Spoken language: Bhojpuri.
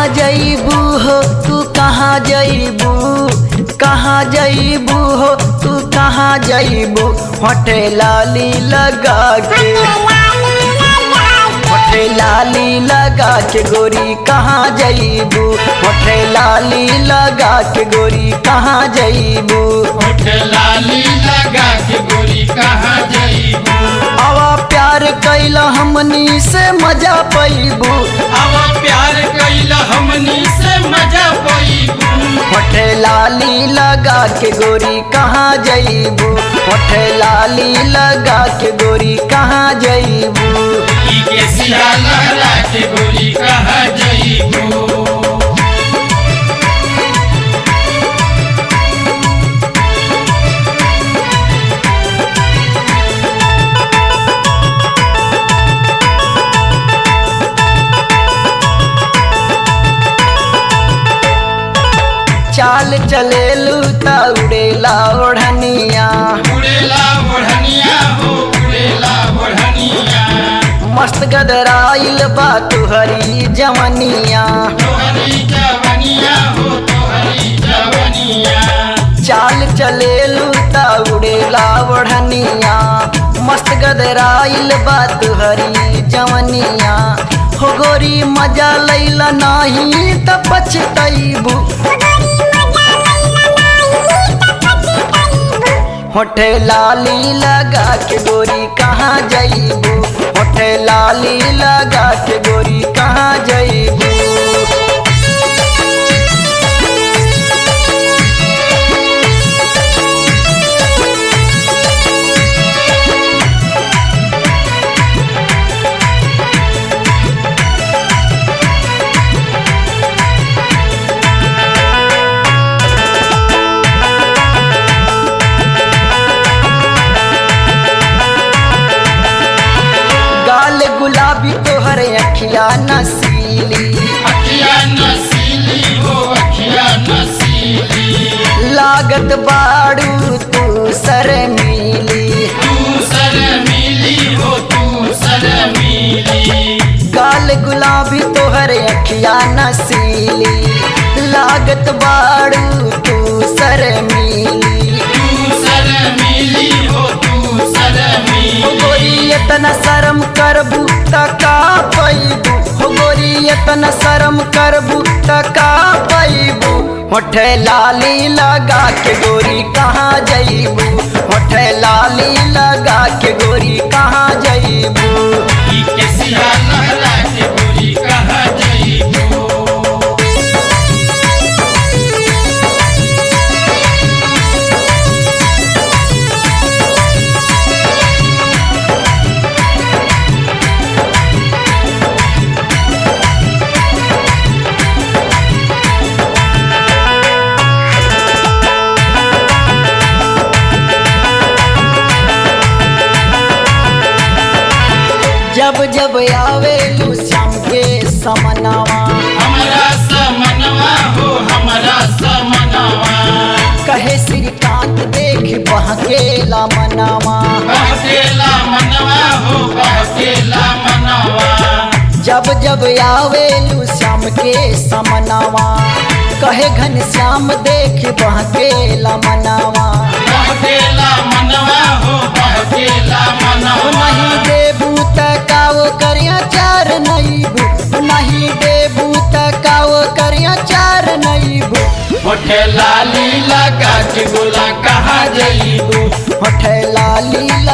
कहाँ जईबू हो तू कहाँ जईबू कहाँ जईबू हो तू कहाँ जईबू होटे लाली लगा के होठे लाली लगा के गोरी कहाँ जईबू होठे लाली लगा के गोरी कहाँ जईबू होठ लाली लगा के गोरी कहाँ जईबू आवा प्यार कैला हमनी से मजा पैबू अब प्यार कैला हमनी से मजा पैबू होठे लाली लगा के गोरी कहाँ जईबू होठे लाली लगा के गोरी कहाँ जईबू ई के सिया लहरा के गोरी कहाँ जईबू चाल चलेलू ता उड़ेला ओढ़निया उड़ेला ओढ़निया हो उड़ेला ओढ़निया मस्त गदराइल बा तुहरी जवनिया तोहरी जवनिया हो तोहरी जवनिया चाल चलेलू ता उड़ेला ओढ़निया मस्त गदराइल बा तुहरी जवनिया हो गोरी मजा लैला नाही त पछतैबू होठे लाली लगा के गोरी कहाँ जईबू होठे लाली लगा के गोरी कहाँ जईबू गाल गुलाबी तोहर अखिया नसीली अखिया नसीली हो अखिया नसीली लागत बाड़ू तू सर मिली तू सर मिली हो तू सर मिली गाल गुलाबी तोहर अखिया नसीली लागत बाड़ू तू सर मिली तू सर मिली हो तू सर हो मिली गोरी इतना शर्म करबू त का पैबू हो गोरी इतना शर्म करबू त का पैबू होठे लाली लगा के गोरी कहाँ जईबू होठे लाली लगा के गोरी कहाँ जईबू ई के सिया लहरा के गोरी कहाँ जईबू जब जब आवे श्याम के समनावा हमरा समनवा हो हमरा समनवा कहे श्रीकांत देख बहकेला मनावा बहकेला मनवा हो बहकेला मनवा जब जब आवे श्याम के समनावा कहे घन श्याम देख बहकेला मनावा बहकेला मनवा हो बहकेला ओ मनवा नहीं देबू त काओ करिया चार नईबू नहीं देबू त काओ करिया चार नईबू होठे लाली लगा के गोला कहाँ जईबू होठे लाली